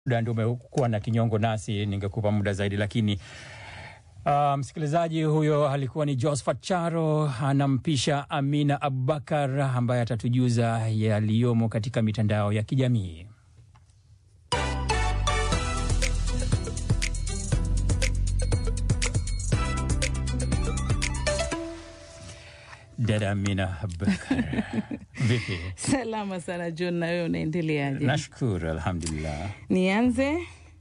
muda ndio umekuwa na kinyongo nasi, ningekupa muda zaidi, lakini uh, msikilizaji huyo alikuwa ni Josephat Charo anampisha Amina Abubakar ambaye atatujuza yaliyomo katika mitandao ya kijamii. Dada Amina Abubakar, vipi? Salama sana John, na wewe unaendeleaje? Nashukuru, alhamdulillah. Nianze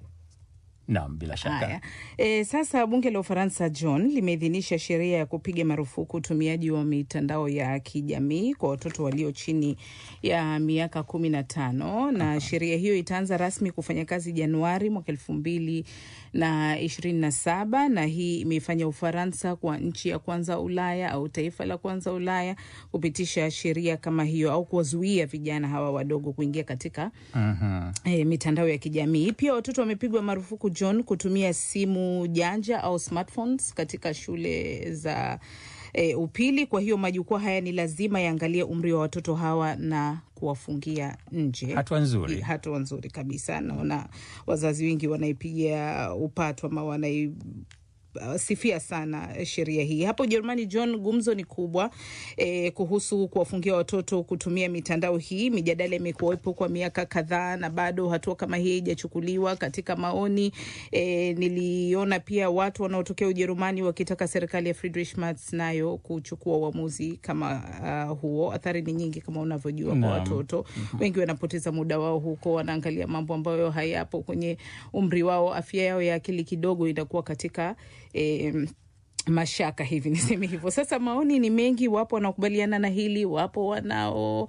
Naam, bila shaka. Haya. E, sasa bunge la Ufaransa John limeidhinisha sheria ya kupiga marufuku utumiaji wa mitandao ya kijamii kwa watoto walio chini ya miaka kumi na tano na sheria hiyo itaanza rasmi kufanya kazi Januari mwaka elfu mbili na ishirini na saba na hii imeifanya Ufaransa kwa nchi ya kwanza Ulaya au taifa la kwanza Ulaya kupitisha sheria kama hiyo au kuwazuia vijana hawa wadogo kuingia katika Mhm. e, mitandao ya kijamii. Pia watoto wamepigwa marufuku John kutumia simu janja au smartphones katika shule za e, upili. Kwa hiyo majukwaa haya ni lazima yaangalie umri wa watoto hawa na kuwafungia nje. Hatua nzuri. I- hatua nzuri kabisa. Naona wazazi wengi wanaipigia upato ama wanai uh, sifia sana sheria hii hapo Ujerumani. John, gumzo ni kubwa eh, kuhusu kuwafungia watoto kutumia mitandao hii. Mijadala imekuwepo kwa miaka kadhaa na bado hatua kama hii haijachukuliwa. Katika maoni eh, niliona pia watu wanaotokea Ujerumani wakitaka serikali ya Friedrich Merz nayo kuchukua uamuzi kama uh, huo. Athari ni nyingi kama unavyojua kwa Naam. watoto wengi wanapoteza muda wao huko, wanaangalia mambo ambayo hayapo kwenye umri wao. Afya yao ya akili kidogo inakuwa katika eh, mashaka hivi niseme hivyo. Sasa maoni ni mengi, wapo wanaokubaliana na hili, wapo wanao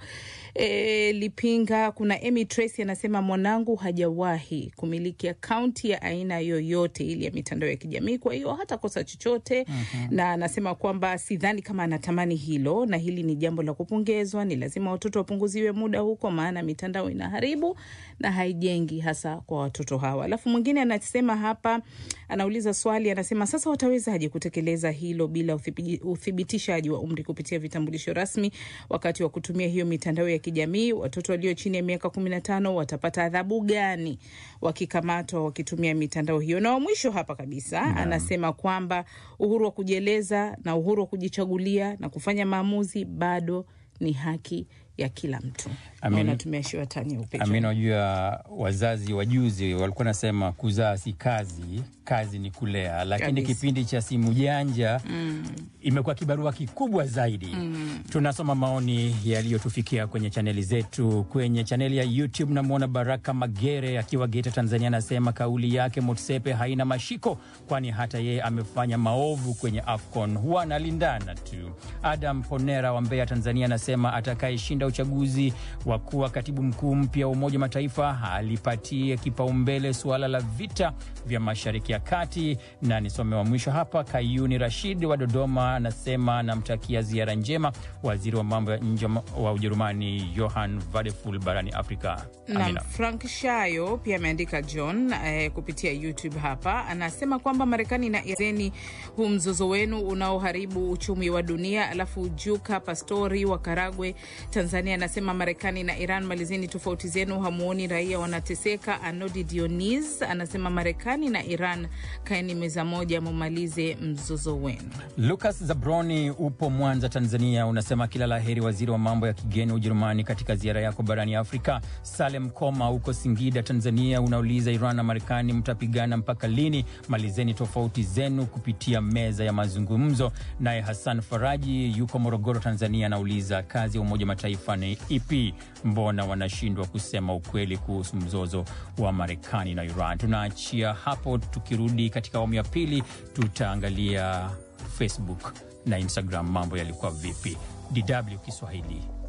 e, lipinga. Kuna Emy Tracy anasema mwanangu hajawahi kumiliki akaunti ya aina yoyote ile ya mitandao ya kijamii, kwa hiyo hata kosa chochote na anasema kwamba sidhani kama anatamani hilo, na hili ni jambo la kupongezwa. Ni lazima watoto wapunguziwe muda huko, maana mitandao inaharibu na haijengi, hasa kwa watoto hawa. Alafu mwingine anasema hapa, anauliza swali, anasema sasa watawezaje kutekeleza hilo bila uthibi- uthibitishaji wa umri kupitia vitambulisho rasmi wakati wa kutumia hiyo mitandao ya kijamii? Watoto walio chini ya miaka kumi na tano watapata adhabu gani wakikamatwa wakitumia mitandao hiyo? Na wa mwisho hapa kabisa anasema kwamba uhuru wa kujieleza na uhuru wa kujichagulia na kufanya maamuzi bado ni haki ya kila mtu. Amin. Naona tumeashiwa tani ya upecho. Amina, unajua wazazi wajuzi walikuwa nasema kuzaa si kazi, kazi ni kulea, lakini Kabisa. kipindi cha simu janja imekuwa kibarua kikubwa zaidi. Tunasoma maoni yaliyotufikia kwenye chaneli zetu. Kwenye chaneli ya YouTube namwona Baraka Magere akiwa Geita, Tanzania, anasema kauli yake Motsepe haina mashiko, kwani hata yeye amefanya maovu kwenye AFCON, huwa analindana tu. Adam Ponera wa Mbeya, Tanzania, anasema atakayeshinda uchaguzi wa kuwa katibu mkuu mpya wa Umoja wa Mataifa alipatie kipaumbele suala la vita vya Mashariki ya Kati. Na nisome wa mwisho hapa, Kayuni Rashid wa Dodoma anasema anamtakia ziara njema waziri wa mambo ya nje wa Ujerumani Johann Vadeful barani Afrika. na Amina. Frank Shayo pia ameandika John eh, kupitia YouTube hapa, anasema kwamba Marekani na Irani, huu mzozo wenu unaoharibu uchumi wa dunia. Alafu Juka Pastori wa Karagwe, Tanzania, anasema Marekani na Iran, malizeni tofauti zenu, hamuoni raia wanateseka. Anodi Dionis anasema Marekani na Iran, kaeni meza moja, mumalize mzozo wenu. Lucas Zabroni upo Mwanza, Tanzania, unasema kila la heri waziri wa mambo ya kigeni wa Ujerumani katika ziara yako barani Afrika. Salem Koma huko Singida, Tanzania, unauliza Iran na Marekani mtapigana mpaka lini? Malizeni tofauti zenu kupitia meza ya mazungumzo. Naye Hassan Faraji yuko Morogoro, Tanzania, anauliza kazi ya Umoja wa Mataifa ni ipi? Mbona wanashindwa kusema ukweli kuhusu mzozo wa Marekani na Iran? Tunaachia hapo, tukirudi katika awamu ya pili tutaangalia Facebook na Instagram mambo yalikuwa vipi. DW Kiswahili